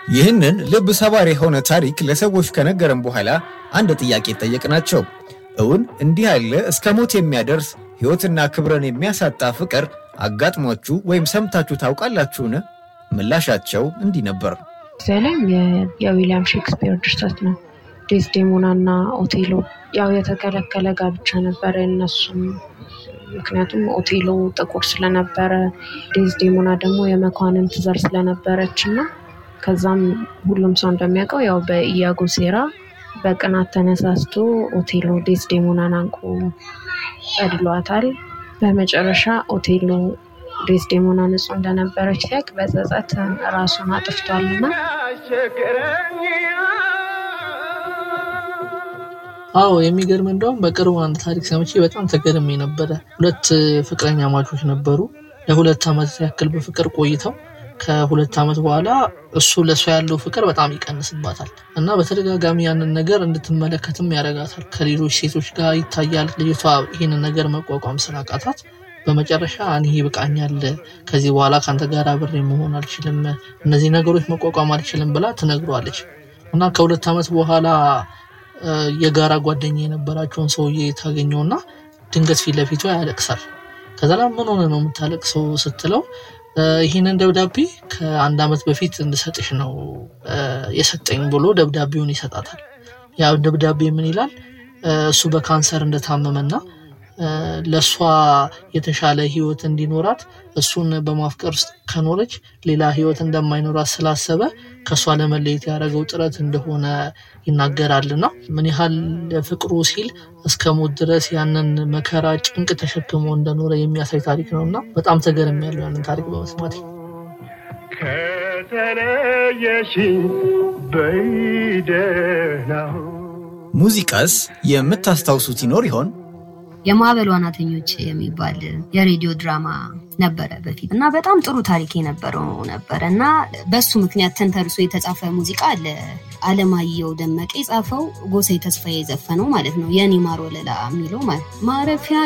ይህንን ልብ ሰባሪ የሆነ ታሪክ ለሰዎች ከነገረን በኋላ አንድ ጥያቄ ጠየቅናቸው። እውን እንዲህ ያለ እስከ ሞት የሚያደርስ ሕይወትና ክብርን የሚያሳጣ ፍቅር አጋጥሟችሁ ወይም ሰምታችሁ ታውቃላችሁን? ምላሻቸው እንዲህ ነበር። ዘለም የዊሊያም ሼክስፒር ድርሰት ነው። ዴዝዴሞና እና ኦቴሎ ያው የተከለከለ ጋብቻ ነበረ እነሱም ምክንያቱም ኦቴሎ ጥቁር ስለነበረ ዴዝዴሞና ደግሞ የመኳንንት ዘር ስለነበረች እና ከዛም ሁሉም ሰው እንደሚያውቀው ያው በኢያጎ ሴራ በቅናት ተነሳስቶ ኦቴሎ ዴዝዴሞናን አንቆ ገድሏታል። በመጨረሻ ኦቴሎ ዴዝዴሞና ንጹሕ እንደነበረች ሲያውቅ በጸጸት ራሱን አጥፍቷልና አዎ የሚገርም እንደውም በቅርቡ አንድ ታሪክ ሰምቼ በጣም ተገርሜ ነበረ። ሁለት ፍቅረኛ ማቾች ነበሩ። ለሁለት ዓመት ያክል በፍቅር ቆይተው ከሁለት ዓመት በኋላ እሱ ለእሷ ያለው ፍቅር በጣም ይቀንስባታል እና በተደጋጋሚ ያንን ነገር እንድትመለከትም ያደርጋታል። ከሌሎች ሴቶች ጋር ይታያል። ልጅቷ ይህንን ነገር መቋቋም ስላቃታት በመጨረሻ እኔ ይብቃኛል፣ ከዚህ በኋላ ከአንተ ጋር አብሬ መሆን አልችልም፣ እነዚህ ነገሮች መቋቋም አልችልም ብላ ትነግሯለች እና ከሁለት ዓመት በኋላ የጋራ ጓደኛ የነበራቸውን ሰውዬ ታገኘውና ድንገት ፊት ለፊቷ ያለቅሳል። ከዛ ላይ ምን ሆነ ነው የምታለቅሰው ስትለው ይህንን ደብዳቤ ከአንድ ዓመት በፊት እንድሰጥሽ ነው የሰጠኝ ብሎ ደብዳቤውን ይሰጣታል። ያ ደብዳቤ ምን ይላል? እሱ በካንሰር እንደታመመና ለእሷ የተሻለ ህይወት እንዲኖራት እሱን በማፍቀር ውስጥ ከኖረች ሌላ ህይወት እንደማይኖራት ስላሰበ ከእሷ ለመለየት ያደረገው ጥረት እንደሆነ ይናገራልና ምን ያህል ፍቅሩ ሲል እስከ ሞት ድረስ ያንን መከራ ጭንቅ ተሸክሞ እንደኖረ የሚያሳይ ታሪክ ነው እና በጣም ተገርም ያለው ያንን ታሪክ በመስማት ከተለየሽኝ በይደናው ሙዚቃስ የምታስታውሱት ይኖር ይሆን? የማዕበል ዋናተኞች የሚባል የሬዲዮ ድራማ ነበረ በፊት እና በጣም ጥሩ ታሪክ የነበረው ነበረ እና በሱ ምክንያት ተንተርሶ የተጻፈ ሙዚቃ አለ። አለማየሁ ደመቀ የጻፈው ጎሳዬ ተስፋዬ የዘፈነው ማለት ነው። የኔ ማር ወለላ የሚለው ማለት ማረፊያ